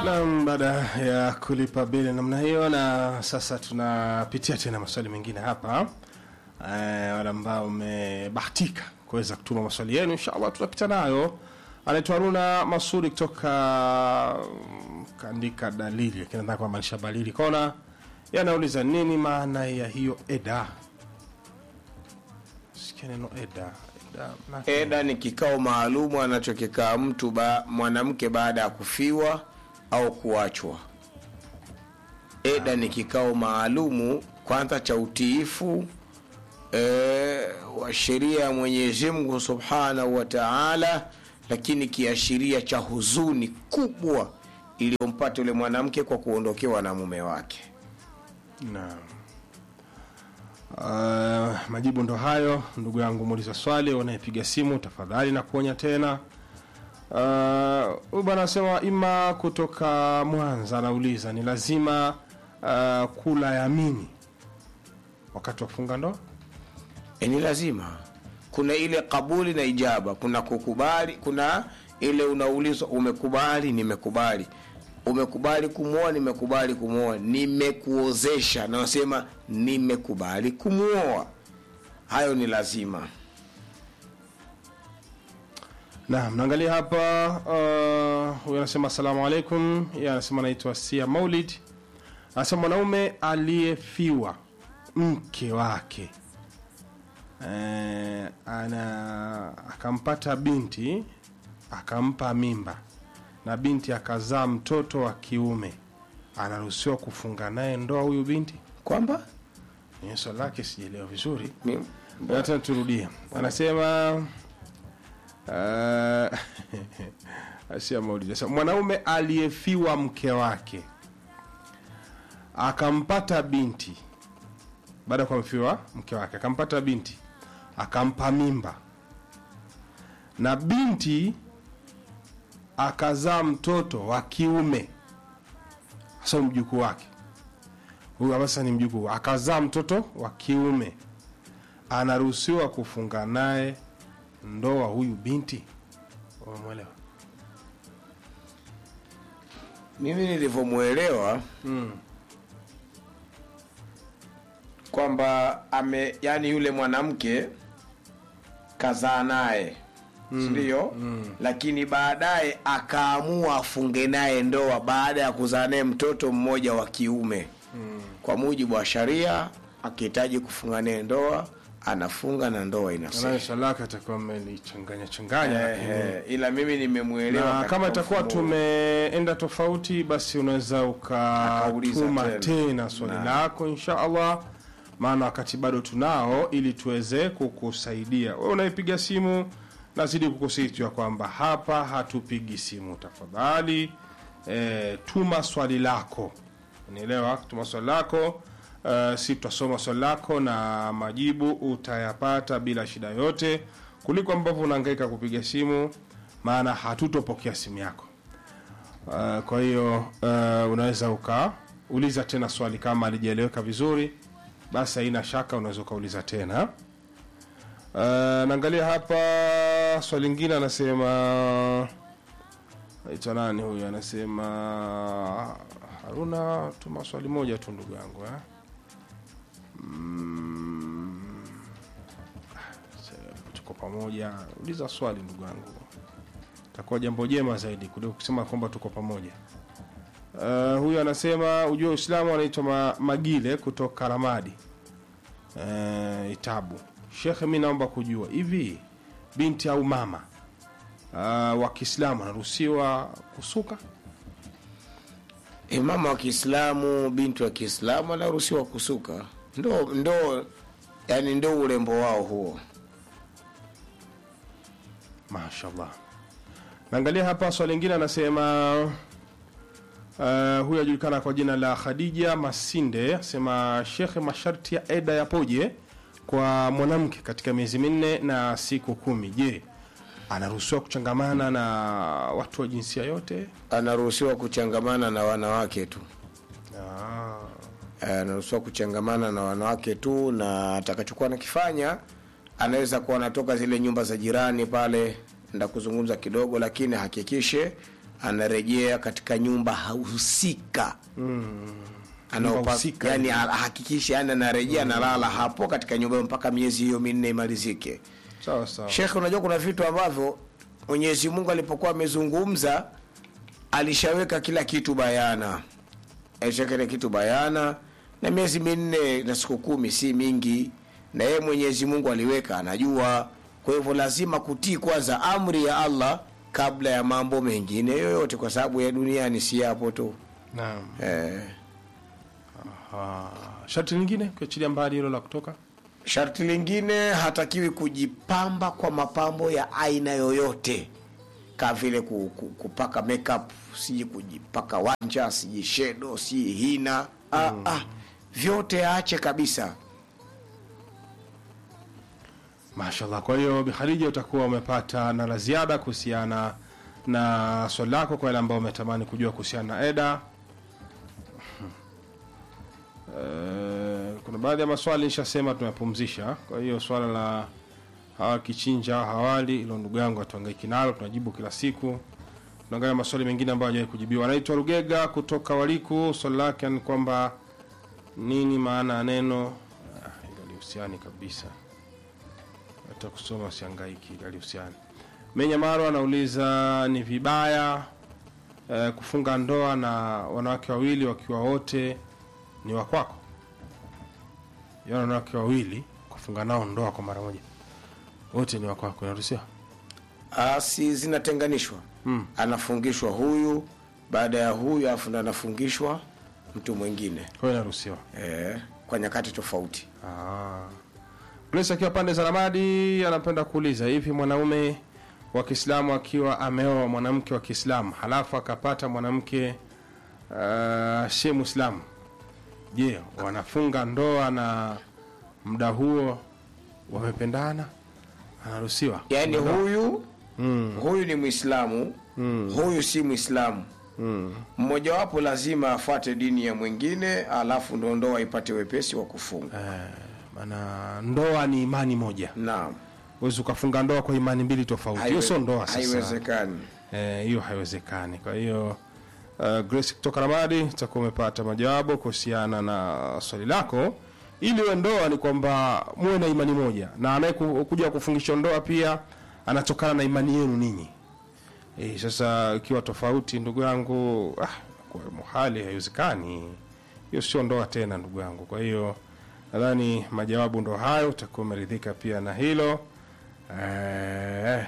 Naam, baada ya kulipa bili namna hiyo, na sasa tunapitia tena maswali mengine hapa. Eh, wale ambao umebahatika kuweza kutuma maswali yenu, inshallah tutapita nayo. Anaitwa Haruna Masudi kutoka mm, kaandika dalili, lakini nataka kumaanisha balili kona. Yanauliza nini maana ya hiyo eda? Sikia neno eda. Eda, maana- Eda ni kikao maalumu anachokikaa mtu ba, mwanamke baada ya kufiwa au kuachwa. Eda ni kikao maalumu kwanza cha utiifu e, wa sheria ya Mwenyezi Mungu Subhanahu wa Ta'ala, lakini kiashiria cha huzuni kubwa iliyompata yule mwanamke kwa kuondokewa na mume wake. Naam. Uh, majibu ndo hayo. Ndugu yangu muuliza swali, unayepiga simu tafadhali na kuonya tena. Uh, Huyu bwana anasema ima kutoka Mwanza anauliza ni lazima uh, kula yamini wakati wa kufunga ndoa? E, ni lazima kuna ile kabuli na ijaba, kuna kukubali, kuna ile unaulizwa umekubali, nimekubali, umekubali kumwoa, nimekubali kumwoa, nimekuozesha, na wasema nimekubali kumwoa. Hayo ni lazima. Naam, naangalia hapa uh, huyu anasema asalamu alaikum. Yeye anasema anaitwa Sia Maulid. Anasema mwanaume aliyefiwa mke wake eh, ana akampata binti akampa mimba na binti akazaa mtoto wa kiume, anaruhusiwa kufunga naye ndoa huyu binti? Kwamba Ni swali lake sijaelewa vizuri. mi- Ngoja tena turudie. Anasema uh, Asia Maulid anasema, mwanaume aliyefiwa mke wake akampata binti baada ya kumfiwa mke wake akampata binti akampa mimba na binti akazaa mtoto wa kiume hasa mjukuu wake huyu hapa sasa ni mjukuu akazaa mtoto wa kiume anaruhusiwa kufunga naye ndoa huyu binti umemwelewa mimi nilivyomwelewa kwamba ame yani yule mwanamke kazaa naye sindio lakini baadaye akaamua afunge naye ndoa baada ya kuzaa naye mtoto mmoja wa kiume kwa mujibu wa sharia akihitaji kufunga naye ndoa anafunga na ndoa inasema naye shalaka atakuwa amelichanganya changanya lakini- eh, ila mimi nimemwelewa na katika kama itakuwa mfumo huu. tumeenda tofauti basi unaweza Akauliza ukatuma tena. tena swali Naam. lako insha allah maana wakati bado tunao ili tuweze kukusaidia we unayepiga simu nazidi kukusitwa kwamba hapa hatupigi simu tafadhali e, tuma swali lako unielewa tuma swali lako uh, si tutasoma swali lako na majibu utayapata bila shida yote kuliko ambavyo unahangaika kupiga simu maana hatutopokea simu yako uh, kwa hiyo uh, unaweza ukauliza tena swali kama alijaeleweka vizuri basi haina shaka unaweza ukauliza tena uh, naangalia hapa swali lingine anasema naitwa nani huyu anasema haruna tuma swali moja tu ndugu yangu eh? mm, sasa tuko pamoja uliza swali ndugu yangu takuwa jambo jema zaidi kuliko kusema kwamba tuko pamoja uh, huyu anasema ujua uislamu anaitwa ma, magile kutoka ramadi uh, itabu shekhe mi naomba kujua hivi binti au mama uh, wa kiislamu anaruhusiwa kusuka Imama wa Kiislamu, binti wa Kiislamu anaruhusiwa kusuka, ndo ndo yani ndo urembo wao huo. mashallah naangalia hapa swali lingine anasema uh, huyu ajulikana kwa jina la khadija masinde asema shekhe masharti ya eda yapoje kwa mwanamke katika miezi minne na siku kumi je anaruhusiwa kuchangamana na watu wa jinsia yote Anaruhusiwa kuchangamana na wanawake tu, ah, Eh, anaruhusiwa kuchangamana na wanawake tu, na atakachokuwa nakifanya anaweza kuwa anatoka zile nyumba za jirani pale nda kuzungumza kidogo, lakini hakikishe anarejea katika nyumba husika Nyumba Anaopa- husika. yani ahakikishe yani anarejea analala hapo katika nyumba hiyo mpaka miezi hiyo minne imalizike sawa sawa shekhe unajua kuna vitu ambavyo mwenyezi mungu alipokuwa amezungumza alishaweka kila kitu bayana alishaweka kila kitu bayana na miezi minne na siku kumi si mingi na yeye mwenyezi mungu aliweka anajua kwa hivyo lazima kutii kwanza amri ya allah kabla ya mambo mengine yoyote kwa sababu ya duniani si yapo tu naam eh. Ah, sharti lingine kuachilia mbali hilo la kutoka sharti lingine hatakiwi kujipamba kwa mapambo ya aina yoyote kama vile ku, ku, kupaka makeup siji kujipaka wanja siji shedo si hina ah, ah, vyote aache kabisa mashallah kwa hiyo Bi Khadija utakuwa umepata na la ziada kuhusiana na swali lako kwa wale ambao umetamani kujua kuhusiana na eda Eh, kuna baadhi ya maswali nishasema tumepumzisha kwa hiyo swala la hawa kichinja hawali ilo ndugu yangu atuangaiki nalo tunajibu kila siku tunaangalia maswali mengine ambayo hajawahi kujibiwa anaitwa rugega kutoka waliku swali lake ni kwamba nini maana ya neno ah, hilo lihusiani kabisa hata kusoma siangaiki alihusiani menyamaro anauliza ni vibaya eh, kufunga ndoa na wanawake wawili wakiwa wote ni wakwako yaani wanawake wawili kufunga nao ndoa kwa mara moja wote ni wakwako inaruhusiwa Ah, si zinatenganishwa Mm. anafungishwa huyu baada ya huyu alafu ndo anafungishwa mtu mwingine kwa hiyo inaruhusiwa eh, kwa nyakati tofauti Ah. Grace akiwa pande za Ramadi anapenda kuuliza hivi, mwanaume wa Kiislamu akiwa ameoa mwanamke wa Kiislamu halafu akapata mwanamke uh, si Muislamu, je, wanafunga ndoa na muda huo wamependana, anaruhusiwa? yaani huyu Mm, huyu ni mwislamu Mm. huyu si mwislamu mm. mmojawapo lazima afuate dini ya mwingine alafu ndo ndoa ipate wepesi wa kufunga Eh, maana ndoa ni imani moja, naam huwezi ukafunga ndoa kwa imani mbili tofauti. Hiyo sio ndoa sasa. haiwezekani Eh, hiyo haiwezekani kwa hiyo uh, grace kutoka ramadi utakuwa umepata majawabu kuhusiana na swali lako ili uwe ndoa ni kwamba muwe na imani moja na anayekuja kufungisha ndoa pia anatokana na imani yenu ninyi e, sasa ikiwa tofauti ndugu yangu ah, kwa muhali haiwezekani hiyo sio ndoa tena ndugu yangu kwa hiyo nadhani majawabu ndo hayo utakuwa umeridhika pia na hilo eh,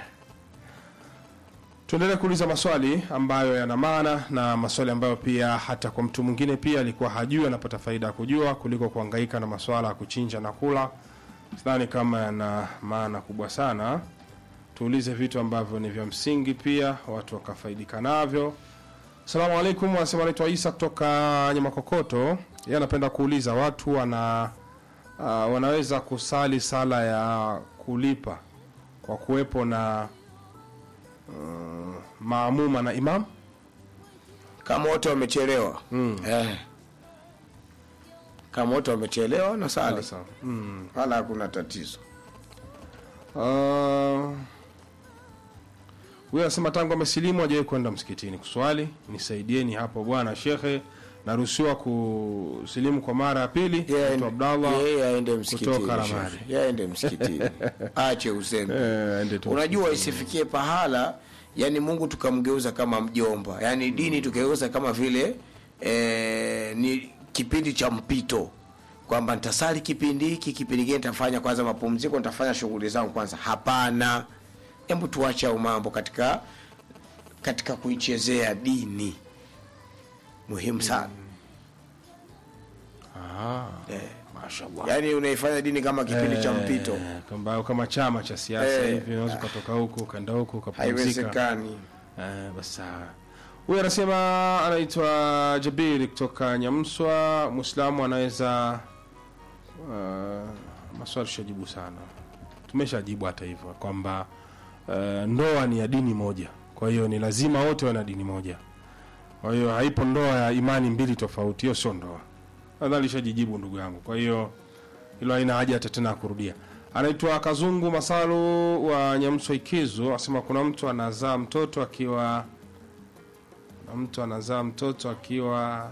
tuendelee kuuliza maswali ambayo yana maana na maswali ambayo pia hata kwa mtu mwingine pia alikuwa hajui anapata faida ya kujua kuliko kuhangaika na maswala ya kuchinja na kula sidhani kama yana maana kubwa sana tuulize vitu ambavyo ni vya msingi pia watu wakafaidika navyo salamu alaikum anasema anaitwa isa kutoka nyamakokoto yeye anapenda kuuliza watu wana uh, wanaweza kusali sala ya kulipa kwa kuwepo na uh, maamuma na imam kama wote wamechelewa mm. eh. kama wote wamechelewa na sali Sasa, mm. wala hakuna tatizo Uh, huyu anasema tangu amesilimu hajawahi kwenda msikitini kuswali nisaidieni hapo bwana shekhe naruhusiwa kusilimu kwa mara ya pili Yeye Naitwa Abdallah yeye aende msikitini kutoka shekhe. Ramadi. Yeye aende msikitini ache uzembe Eh, aende tu unajua isifikie pahala yani mungu tukamgeuza kama mjomba yani dini tukageuza kama vile eh, ni kipindi cha mpito kwamba nitasali kipindi hiki kipindi kingine nitafanya kwanza mapumziko nitafanya shughuli zangu kwanza hapana hebu tuache au mambo katika katika kuichezea dini muhimu sana Ah, mashallah yaani unaifanya dini kama kipindi cha mpito Eh, kama, kama chama cha siasa Eh, hivi unaweza ukatoka huku ukaenda huku ukapumzika haiwezekani Eh, basi sawa. huyu anasema anaitwa jabiri kutoka nyamswa mwislamu anaweza uh, maswali tushajibu sana tumeshajibu hata hivyo kwamba uh, ndoa ni ya dini moja kwa hiyo ni lazima wote wawe na dini moja kwa hiyo haipo ndoa ya imani mbili tofauti hiyo sio ndoa nadhani lishajijibu ndugu yangu kwa hiyo hilo haina haja hata tena ya kurudia anaitwa kazungu masalu wa nyamswa ikizo asema kuna mtu anazaa mtoto akiwa mtu anazaa mtoto akiwa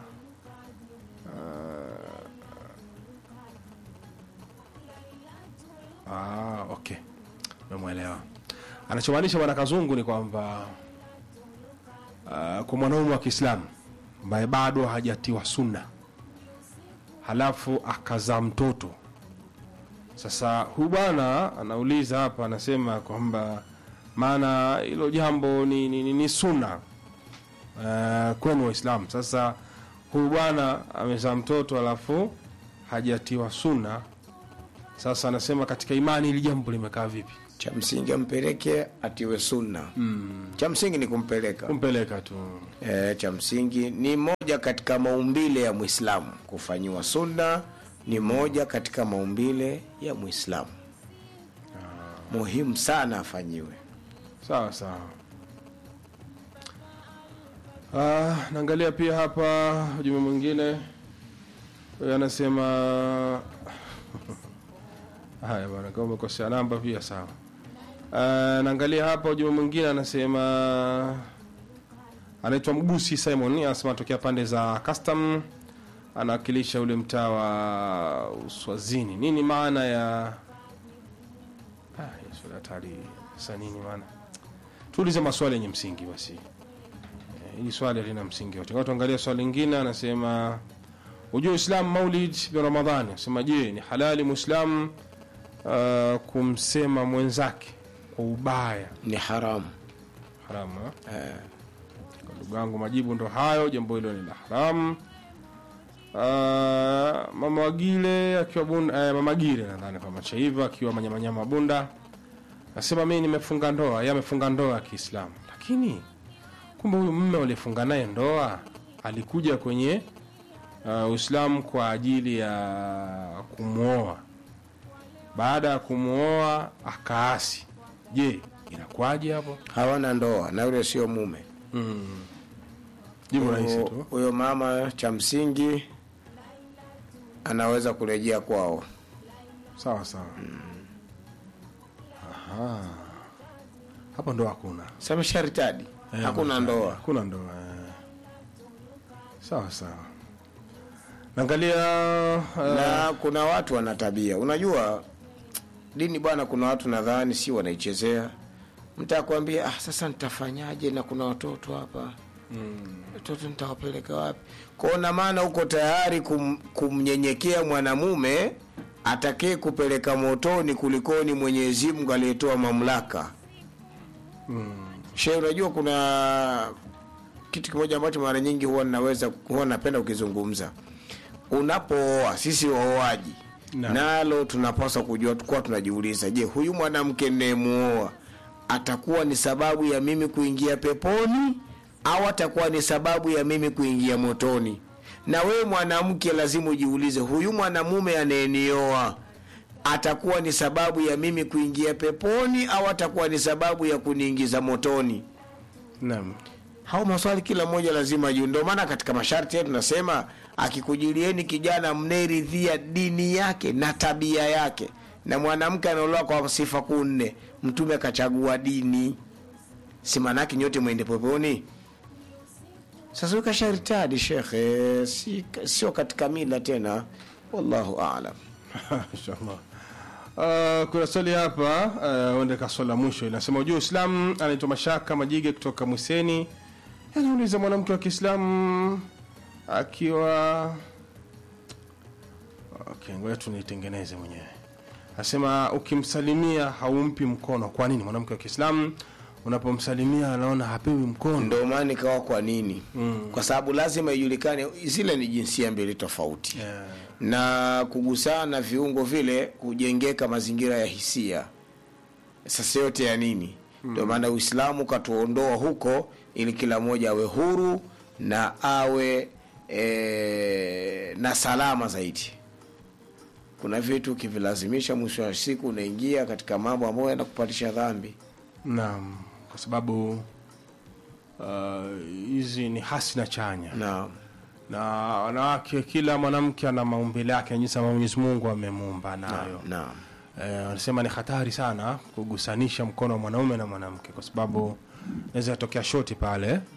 uh, ah, okay memwelewa anachomaanisha bwana kazungu ni kwamba uh, kwa mwanaume wa kiislamu ambaye bado hajatiwa sunna halafu akazaa mtoto sasa huyu bwana anauliza hapa anasema kwamba maana hilo jambo ni, ni, ni, ni sunna uh, kwenu waislamu sasa huyu bwana amezaa mtoto alafu hajatiwa sunna sasa anasema katika imani hili jambo limekaa vipi cha msingi ampeleke atiwe sunna mm. cha msingi ni kumpeleka kumpeleka tu e, cha msingi ni moja katika maumbile ya mwislamu kufanyiwa sunna ni moja katika maumbile ya mwislamu muhimu sana afanyiwe sawa sawa ah, naangalia pia hapa ujumbe mwingine huyu anasema haya bwana kama umekosea namba pia sawa uh, naangalia hapa ujumbe mwingine anasema anaitwa mgusi simon anasema anatokea pande za custom anawakilisha ule mtaa wa uswazini nini maana ya ah, hiyo swali hatari sasa nini maana tuulize maswali yenye msingi basi Eh, hili swali halina msingi yote Ngoja tuangalie swali lingine anasema ujue uislamu maulid bi ramadhani anasema je ni halali muislamu uh, kumsema mwenzake kwa ubaya ni haramu haramu eh? eh, kwa ndugu yangu majibu ndo hayo jambo hilo ni la haramu uh, mama wagile akiwa bunda eh, mama gire nadhani kwa macha hivyo akiwa manyamanyama bunda nasema mimi nimefunga ndoa yeye amefunga ndoa ya kiislamu lakini kumbe huyu mme aliyefunga naye ndoa alikuja kwenye uh, uislamu kwa ajili ya kumwoa baada ya kumwoa akaasi je inakuwaje hapo hawana ndoa na yule sio mume jibu rahisi Huyo- tu huyo mama cha msingi anaweza kurejea kwao sawa sawa Aha. hapo ndo hakuna samesharitadi Eh, hakuna hapo ndoa hakuna ndoa eh. sawa sawa naangalia uh, na kuna watu wana tabia unajua dini bwana kuna watu nadhani si wanaichezea mtu akwambia ah, sasa nitafanyaje na kuna watoto hapa watoto nitawapeleka wapi kwao na maana uko tayari kum, kumnyenyekea mwanamume atakee kupeleka motoni kulikoni mwenyezi mungu aliyetoa mamlaka she unajua kuna kitu kimoja ambacho mara nyingi huwa naweza huwa napenda ukizungumza unapooa sisi waoaji Naam. nalo tunapaswa kujua kuwa tunajiuliza je huyu mwanamke ninayemuoa atakuwa ni sababu ya mimi kuingia peponi au atakuwa ni sababu ya mimi kuingia motoni na wewe mwanamke lazima ujiulize huyu mwanamume anayenioa atakuwa ni sababu ya mimi kuingia peponi au atakuwa ni sababu ya kuniingiza motoni naam hao maswali kila mmoja lazima ajue ndio maana katika masharti yetu nasema akikujilieni kijana mnayeridhia dini yake na tabia yake na mwanamke anaolewa kwa sifa kuu nne mtume akachagua dini si manake nyote mwende peponi sasa ukasharitadi shekhe si, sio katika mila tena wallahu alam inshallah Uh, kuna swali hapa uh, uende ka swali la mwisho inasema ujua uislamu anaitwa mashaka majige kutoka mwiseni anauliza mwanamke wa kiislamu akiwa okay, ngoja tu niitengeneze mwenyewe anasema ukimsalimia haumpi mkono kwa nini mwanamke wa kiislamu unapomsalimia anaona hapewi mkono ndo maana ikawa kwa nini mm. kwa sababu lazima ijulikane zile ni jinsia mbili tofauti yeah. na kugusana viungo vile kujengeka mazingira ya hisia sasa yote ya nini ndio maana uislamu katuondoa huko ili kila mmoja awe huru na awe e, na salama zaidi kuna vitu ukivilazimisha mwisho wa siku unaingia katika mambo ambayo yanakupatisha dhambi naam kwa sababu uh, hizi ni hasi na chanya na na wanawake kila mwanamke ana maumbile yake jinsi ambavyo mwenyezi mungu amemuumba nayo na Eh, wanasema ni hatari sana kugusanisha mkono wa mwanaume na mwanamke kwa sababu naweza yatokea shoti pale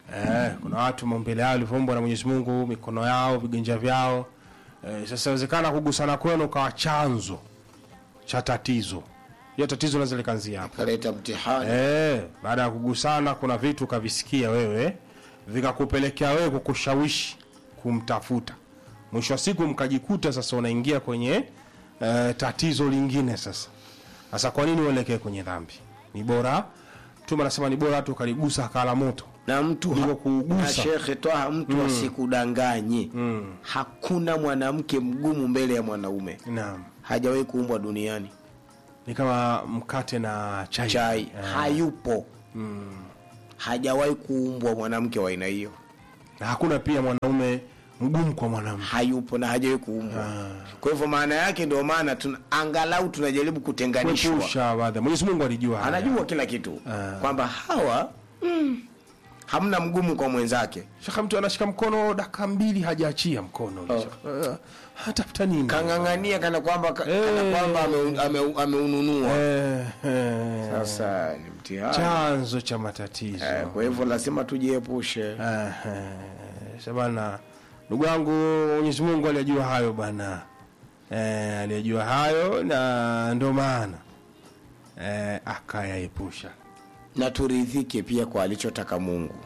eh, kuna watu maumbile yao yalivyoumbwa na Mwenyezi Mungu, mikono yao, viganja vyao. Eh, sasa inawezekana kugusana kwenu kawa chanzo cha tatizo. Hiyo tatizo linaweza likaanzia hapo. kaleta mtihani Eh, baada ya kugusana kuna vitu kavisikia wewe vikakupelekea wewe kukushawishi kumtafuta. Mwisho wa siku mkajikuta sasa unaingia kwenye eh, tatizo lingine sasa. Sasa kwa nini uelekee kwenye dhambi? Ni bora Mtume anasema ni bora watu ukaligusa akala moto. na mtu Kuliko ha- kuugusa. na shekhe Twaha, mtu asikudanganye hakuna mwanamke mgumu mbele ya mwanaume Naam. hajawahi kuumbwa duniani Ni kama mkate na chai. chai Eh, hayupo hajawahi kuumbwa mwanamke wa aina hiyo na hakuna pia mwanaume mgumu kwa mwanamke. hayupo na hajawahi kuumbwa kwa hivyo maana yake ndio maana tuna, angalau tunajaribu kutenganishwa Kuepusha baadhi. Mwenyezi Mungu alijua haya. anajua kila kitu kwamba hawa mm, hamna mgumu kwa mwenzake Shaka mtu anashika mkono dakika mbili hajaachia mkono. Uh, hatafuta nini? kang'ang'ania kana kwamba ka- kana Eh. kwamba ame- ame- ameununua Eh, eh, sasa ni mtihani chanzo cha matatizo. Eh, kwa hivyo lazima tujiepushe Eh, eh, Shabana, ndugu yangu, Mwenyezi Mungu aliyajua hayo bana, eh, aliyajua hayo na ndo maana eh, akayaepusha. na turidhike pia kwa alichotaka Mungu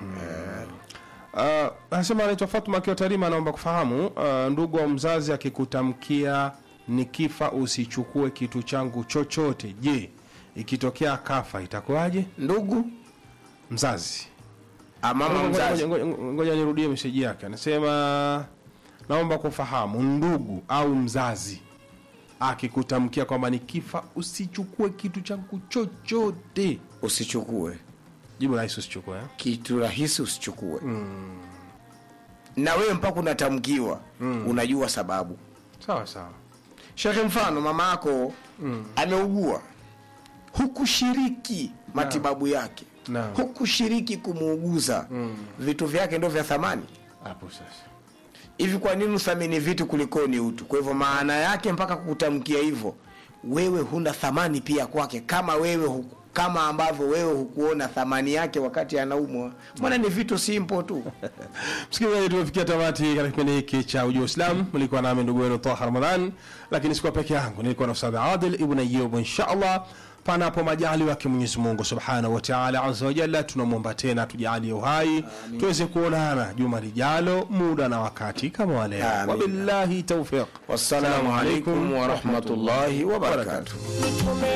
Uh, anasema anaitwa Fatuma akiwa Tarima, anaomba kufahamu uh, ndugu wa mzazi akikutamkia nikifa usichukue kitu changu chochote, je, ikitokea kafa itakuwaje? ndugu Mzazi ah, mama Ngoja- mzazi ngoja- ngoja- ngoja nirudie meseji yake, anasema naomba kufahamu ndugu au mzazi akikutamkia kwamba nikifa usichukue kitu changu chochote, usichukue jibu rahisi, usichukue eh? kitu rahisi usichukue na wewe mpaka unatamkiwa unajua sababu Sawa sawa, shekhe mfano mama yako ameugua hukushiriki matibabu yake Naam. hukushiriki kumuuguza vitu vyake ndo vya thamani hapo sasa hivi kwa nini uthamini vitu kulikoni utu kwa hivyo maana yake mpaka kukutamkia hivyo wewe huna thamani pia kwake kama wewe huku, kama ambavyo wewe hukuona thamani yake wakati anaumwa mbona ni vitu simple tu Msikilizaji, tumefikia tamati katika kipindi hiki cha Ujua Uislamu. Mlikuwa nami ndugu wenu Taha Ramadhan, lakini sikuwa peke yangu, nilikuwa na Ustadh Adil Ibn Ayyub. Insha Allah, panapo majali wake Mwenyezi Mungu subhanahu wa taala azza wa jalla, tunamwomba tena tujalie uhai tuweze kuonana juma lijalo, muda na wakati kama wa leo. Amin. Wabillahi taufiq. wassalamu alaikum warahmatullahi wabarakatuh Nitume